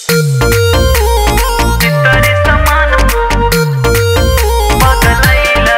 तरी समान बदलैला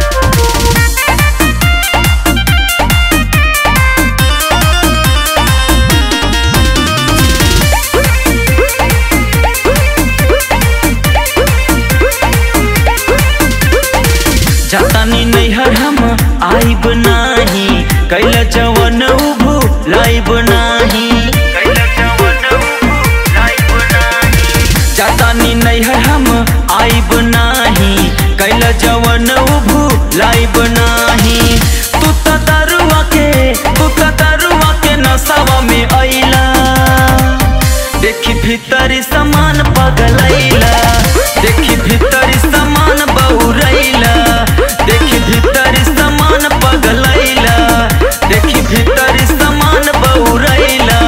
जातानी नैहर हम आइब नाही कैल जवन उभू लाइब नाही कैला जवन लाइफ नाही जातानी नैहर हम आइब नाही कैल जवन उभू लाइब नाही तू त दरुआ के तू त दरुआ के नसावा में अइला देखी भीतरी समान पगलैला देखी भीतरी समान बहुरैला देखी भीतरी समान पगलैला देखी भीतरी समान बहुरैला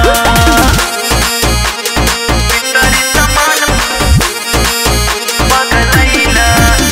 तरी समान बदलैला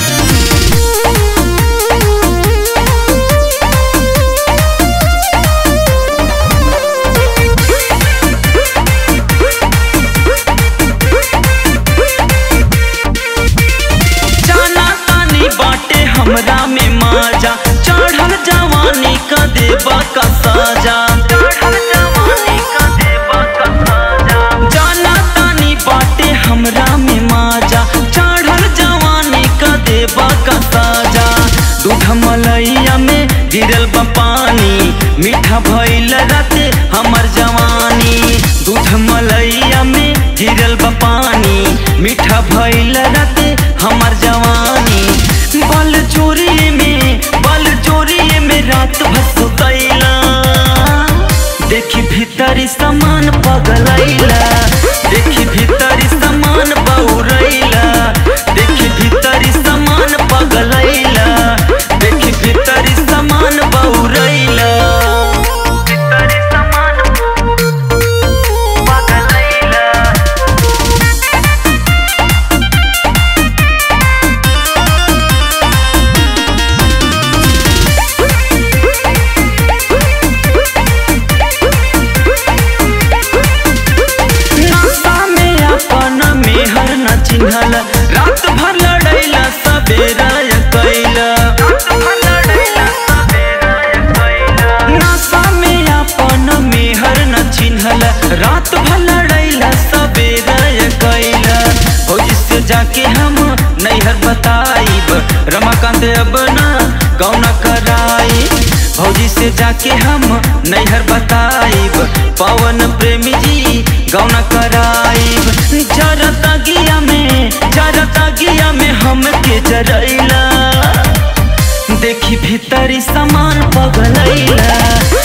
जाना तानी बाटे हमरा में माजा चढ़ल जवानी का देबा का साजा चढ़ल जवानी का देवा का साजा जाना तानी बाटे हमरा में माजा चढ़ल जवानी का देबा का साजा दूध मलैया में गिरल बा पानी मीठा भइल राते हमर जवानी दूध मलैया में गिरल बा पानी मीठा भइल राते हमर जवानी बल चोरी में बल चोरी में रात भर सुतैला देखी भीतरी समान पगलैला देखी भीतरी समान बहुरैला देखी भीतरी समान पगलैला देखी भीतरी समान बहुरैला तरी समान बदलैला नशा में अपन मेहर न चिन्हल रात भर लड़ैला सबेरा कैला लड़ैला सवेरा कैला नशा में अपन मेहर न चिन्हल रात भर लड़ैला सबेरा कैला भौजी से जाके हम नैहर बताइब रमाकांत अब ना गौना कराई भौजी से जाके हम नैहर बताइब पवन प्रेमी जी गौना कराइब जरता गिया में जरता गिया में हमके जरैला देखी भीतरी समान पगलैला